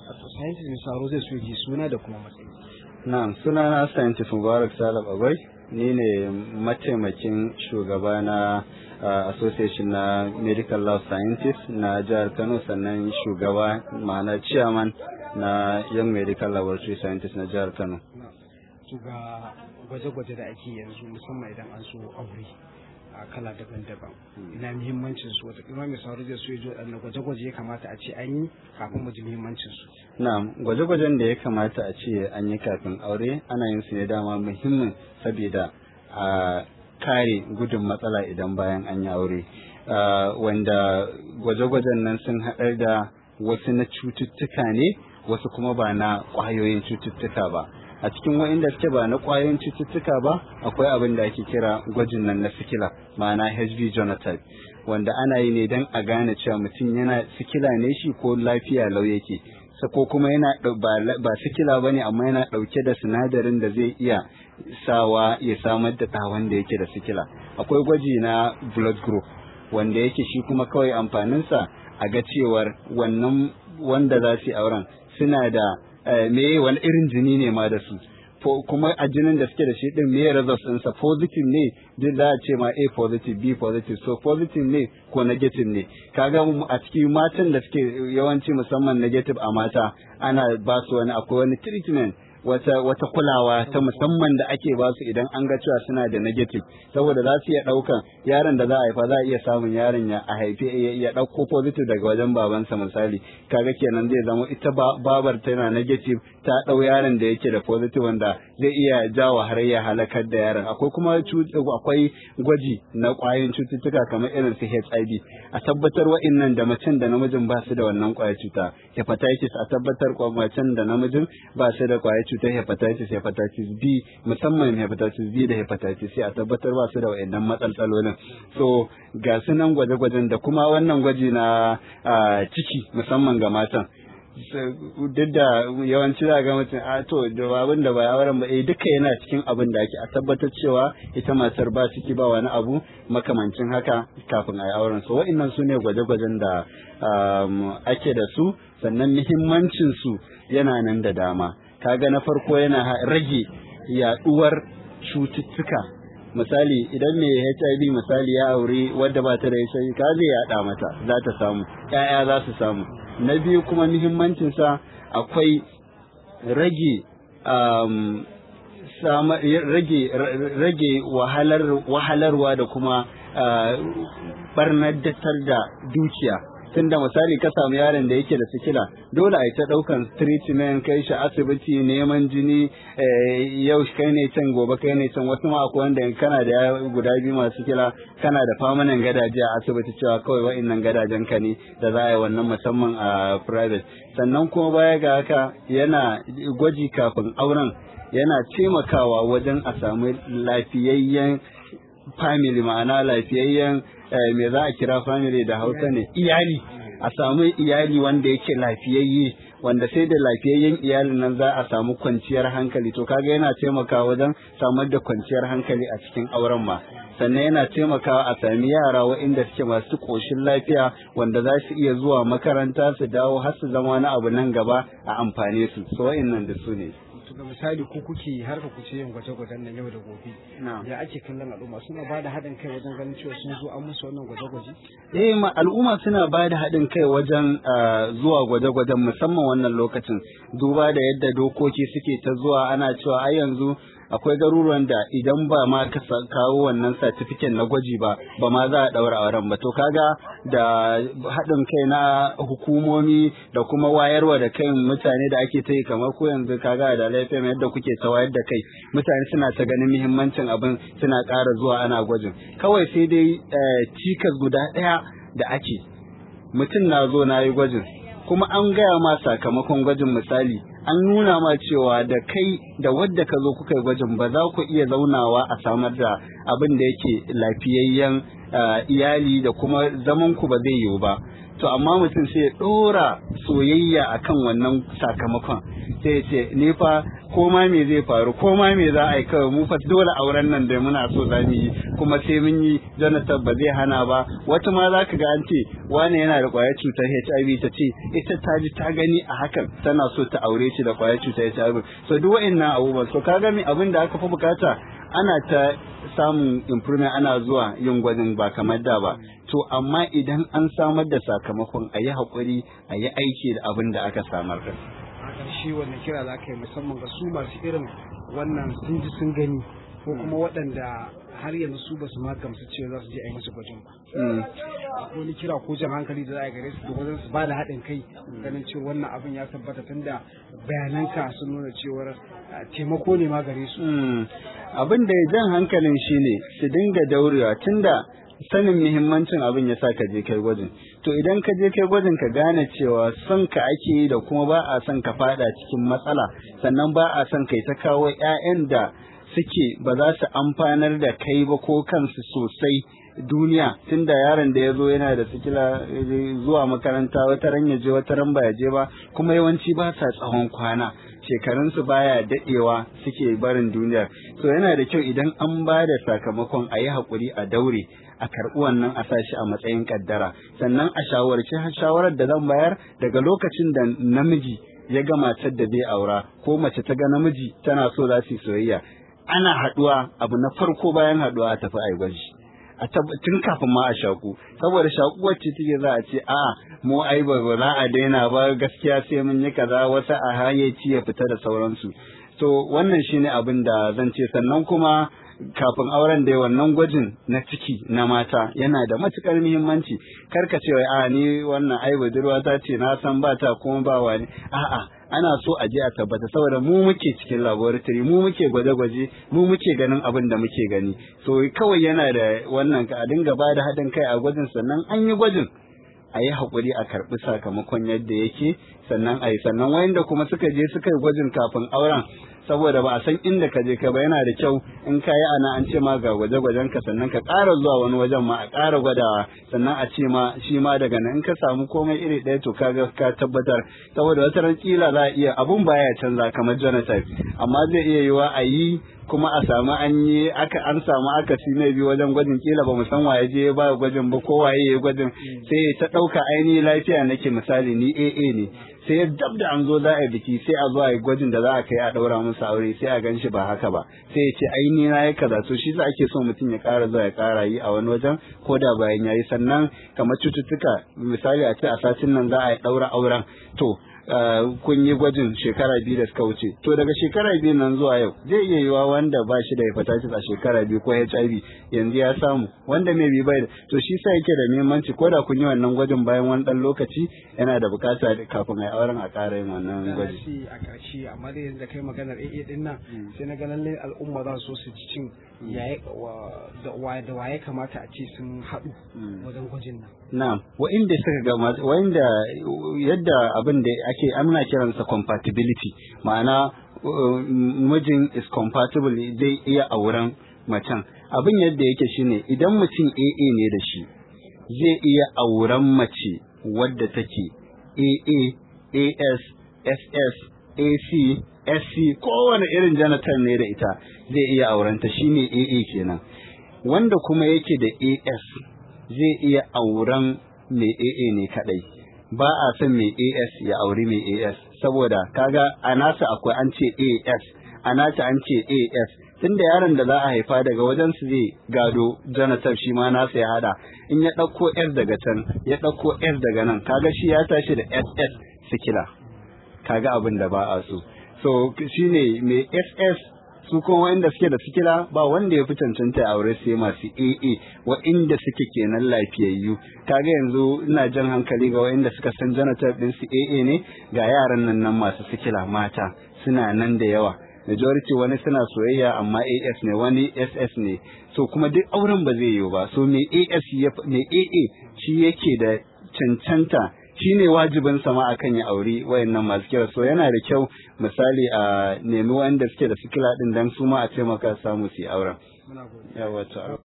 wato scientist mai sauro zai so ji suna da kuma matsayi na'am suna na scientist mubarak salab agwai ni ne mataimakin shugaba na uh, association na medical law scientist na jihar kano sannan shugaba ma'ana chairman na young medical laboratory scientist na jihar kano to ga gwaje-gwaje da ake yanzu musamman idan an so aure a kala daban-daban ina muhimmancin su wata kuma mai sauri zai so ya ji waɗannan gwaje-gwaje ya kamata a ce an yi kafin mu ji muhimmancin su na'am gwaje-gwajen da ya kamata a ce an yi kafin aure ana yin su ne dama muhimmin saboda a kare gudun matsala idan bayan an yi aure wanda gwaje-gwajen nan sun haɗar da wasu na cututtuka ne wasu kuma ba na ƙwayoyin cututtuka ba a cikin wa'inda suke ba na ƙwayoyin cututtuka ba akwai abin da ake kira gwajin nan na sikila ma'ana hv genotype wanda ana yi ne don a gane cewa mutum yana sikila ne shi ko lafiya lau yake ko kuma yana ba sikila ba ne amma yana ɗauke da sinadarin da zai iya sawa ya samar da ɗawan da yake da sikila akwai gwaji na blood group wanda yake shi kuma kawai amfaninsa a ga cewar wannan wanda za su yi auren suna da me wani irin jini ne ma da su kuma a jinin da suke da shi din me results ɗinsa positive ne duk za a ce ma A positive B positive so positive ne ko negative ne kaga a cikin matan da suke yawanci musamman negative a mata ana ba su wani akwai wani treatment wata wata kulawa ta musamman da ake ba su idan an ga cewa suna da negative saboda za su iya ɗaukan yaron da za a haifa za a iya samun yaron ya a haife ya ɗauko positive daga wajen babansa misali kaga kenan zai zama ita babar tana negative ta ɗau yaron da yake da positive wanda zai iya jawo har ya halakar da yaron akwai kuma akwai gwaji na ƙwayoyin cututtuka kamar irin su HIV a tabbatar wa'innan da macen da namijin ba su da wannan ƙwayar cuta hepatitis a tabbatar macen da namijin ba su da ƙwayar cutar hepatitis hepatitis B musamman hepatitis B da hepatitis C a tabbatar ba su da wayannan matsalolin so ga su nan gwaje-gwajen da kuma wannan gwaji na ciki musamman ga matan duk da yawanci za ga mutum a to da abin da ba auren ba eh duka yana cikin abin da ake a tabbatar cewa ita matar ba ciki ba wani abu makamancin haka kafin a yi auren so wa'annan su ne gwaje-gwajen da ake da su sannan muhimmancin su yana nan da dama kaga na farko yana rage yaduwar cututtuka misali idan mai HIV misali ya aure wadda ba ta da HIV ka zai yada mata za ta samu ƴaƴa za su samu na biyu kuma muhimmancin sa akwai rage um, sama, rage rage wahalar wahalarwa da kuma uh, barnar da dukiya tunda misali ka samu yaron da yake da sikila dole a yi ta daukan treatment kai shi asibiti neman jini yau kai ne can gobe kai ne can wasu ma akwai wanda kana da guda biyu masu sikila kana da famanan gadaje a asibiti cewa kawai wa'annan gadajen ka ne da za a yi wannan musamman a private sannan kuma baya ga haka yana gwaji kafin auren yana taimakawa wajen a samu lafiyayyen family ma'ana lafiyayyen me za a kira family da hausa ne iyali a samu iyali wanda yake lafiyayye wanda sai da lafiyayyen iyalin nan za a samu kwanciyar hankali to kaga yana taimakawa wajen samar da kwanciyar hankali a cikin auren ma sannan yana taimakawa a sami yara waɗanda suke masu ƙoshin lafiya wanda za su iya zuwa makaranta su dawo har su zama wani abu nan gaba a amfane su so wa'innan da su ne ga misali ko kuke har ka kuce yin gwaje-gwajen nan yau da gobe ya ake kallon al'umma suna ba da haɗin kai wajen ganin cewa sun zo an musu wannan gwaje-gwaje eh ma al'umma suna ba da haɗin kai wajen zuwa gwaje-gwajen musamman wannan lokacin duba da yadda dokoki suke ta zuwa ana cewa ai yanzu akwai garuruwan da idan ba ma ka kawo wannan certificate na gwaji ba ba ma za a daura auren ba to kaga da haɗin kai na hukumomi da kuma wayarwa da kai mutane da ake ta yi kamar ko yanzu kaga da laifin yadda kuke ta wayar da kai mutane suna ta ganin muhimmancin abin suna ƙara zuwa ana gwajin kawai sai dai cikas guda ɗaya da ake mutum na zo na yi gwajin kuma an gaya ma sakamakon gwajin misali an nuna ma cewa da kai da wadda ka zo kuka yi gwajin ba za ku iya zaunawa a samar da abin da yake lafiyayyen iyali da kuma zaman ku ba zai yiwu ba to amma mutum sai ya ɗora soyayya akan wannan sakamakon sai ya ce ni fa ko ma me zai faru ko ma me za a yi kawai mu fa dole auren nan da muna so za mu yi kuma sai mun yi Jonathan ba zai hana ba wata ma za ka ga an ce wane yana da kwayar cutar HIV ta ce ita ta ji ta gani a hakan tana so ta aure shi da kwayar cutar HIV so duk wa'annan abubuwan so ka ga me abin da aka fi bukata ana ta samun improvement ana zuwa yin gwajin ba kamar da ba to amma idan an samar da sakamakon a yi haƙuri a yi aiki da abin da aka samar da a ƙarshe wanda kira za ka yi musamman ga su masu irin wannan sun ji sun gani ko kuma waɗanda har yanzu su ba su ma gamsu cewa za su je a yi musu gwajin ba akwai wani kira ko jan hankali da za a gare su da wajen su ba da haɗin kai ganin cewa wannan abin ya tabbata tunda bayananka sun nuna cewar taimako ne ma gare su abin da ya jan hankalin shi ne su dinga daurewa tunda sanin muhimmancin abin ya sa ka je kai gwajin to idan ka je kai gwajin ka gane cewa son ka ake yi da kuma ba a son ka fada cikin matsala sannan ba a son kai ta kawo 'ya'yan da suke ba za su amfanar da kai ba ko kansu sosai duniya tunda yaron da ya zo yana da sikila zuwa makaranta wata ran ya je wata ran ba ya je ba kuma yawanci ba sa tsawon kwana shekarunsu baya dadewa suke barin duniyar so yana da kyau idan an ba da sakamakon a yi haƙuri a daure a karɓi wannan a sashi a matsayin kaddara sannan a shawarci shawarar da zan bayar daga lokacin da namiji ya ga matar da zai aura ko mace ta ga namiji tana so za su yi soyayya ana haɗuwa abu na farko bayan haɗuwa a tafi a yi gwaji a tun kafin ma a shaku saboda shakuwar ce take za a ce a mu ai ba za a daina ba gaskiya sai mun yi kaza wata a hayyaci ya fita da sauransu to wannan shine abin da zan ce sannan kuma kafin auren da wannan gwajin na ciki na mata yana da matukar muhimmanci kar ka ce wai a ni wannan ai budurwa ta ce na san ba ta kuma ba wani a'a ana so a je a tabbata saboda mu muke cikin laboratory mu muke gwaje-gwaje mu muke ganin abin da muke gani so kawai yana da wannan ka a dinga ba da haɗin kai a gwajin sannan an yi gwajin a yi haƙuri a karɓi sakamakon yadda yake sannan a yi sannan wayanda kuma suka je suka yi gwajin kafin auren saboda ba a san inda ka je ka ba yana da kyau in ka yi ana an ce ma ga gwaje-gwajen ka sannan ka ƙara zuwa wani wajen ma a ƙara gwadawa sannan a ce ma shi ma daga nan in ka samu komai iri ɗaya to ka ga ka tabbatar saboda wata ran kila za a iya abun baya canza kamar genotype amma zai iya yiwa a yi kuma a samu an yi aka an samu akasi na biyu wajen gwajin kila ba mu san waye je ba gwajin ba ko waye ya gwajin sai ta ɗauka ainihin lafiya nake misali ni AA ne sai ya dab da an zo za a yi biki sai a zo a yi gwajin da za a kai a ɗaura musu aure sai a gan shi ba haka ba sai ya ce ai ni na yi kaza to shi za ake so mutum ya ƙara zuwa ya ƙara yi a wani wajen ko da bayan ya yi sannan kamar cututtuka misali a ce a satin nan za a yi ɗaura auren to kun yi gwajin shekara biyu da suka wuce to daga shekara biyu nan zuwa yau zai iya yiwa wanda ba shi da hepatitis a shekara biyu ko HIV yanzu ya samu wanda mai bi bai to shi sa yake da muhimmanci ko da kun yi wannan gwajin bayan wani dan lokaci yana da bukata kafin a yi auren a ƙara yin wannan gwaji shi a ƙarshe amma dai yanzu da kai maganar AA din nan sai na ga lallai al'umma za su so su ci cin da waye kamata a ce sun haɗu wajen gwajin nan na'am wa'inda suka ga wa'inda yadda abin da ake amna kiransa compatibility ma'ana mijin is compatible zai iya auren macen abin yadda yake shine idan mutum AA ne da shi zai iya auren mace wadda take AA AS SS AC SC kowane irin janitor ne da ita zai iya aurenta shine AA kenan wanda kuma yake da AS zai iya auren mai AA ne kadai ba a son mai AS ya auri mai AS saboda kaga a nasa akwai an ce AS a nata an ce AS tunda yaron da za a haifa daga wajen su zai gado Jonathan shi ma nasa ya hada in ya ɗauko S daga can ya ɗauko S daga nan kaga shi ya tashi da SS sikila kaga abin da ba a so so shine mai SS su kuma wanda suke da sikila ba wanda ya fi cancanta aure sai masu AA wa'inda suke kenan lafiyayyu kaga yanzu ina jan hankali ga wa'inda suka san janitor din su AA ne ga yaran nan nan masu sikila mata suna nan da yawa majority wani suna soyayya amma AS ne wani SS ne so kuma duk auren ba zai yiwu ba so me AS me AA shi yake da cancanta shi ne wajibin sama akan ya auri wayannan masu kira so yana da kyau misali a nemi wanda suke da sikila din dan su ma a taimaka samu su yi auren yawa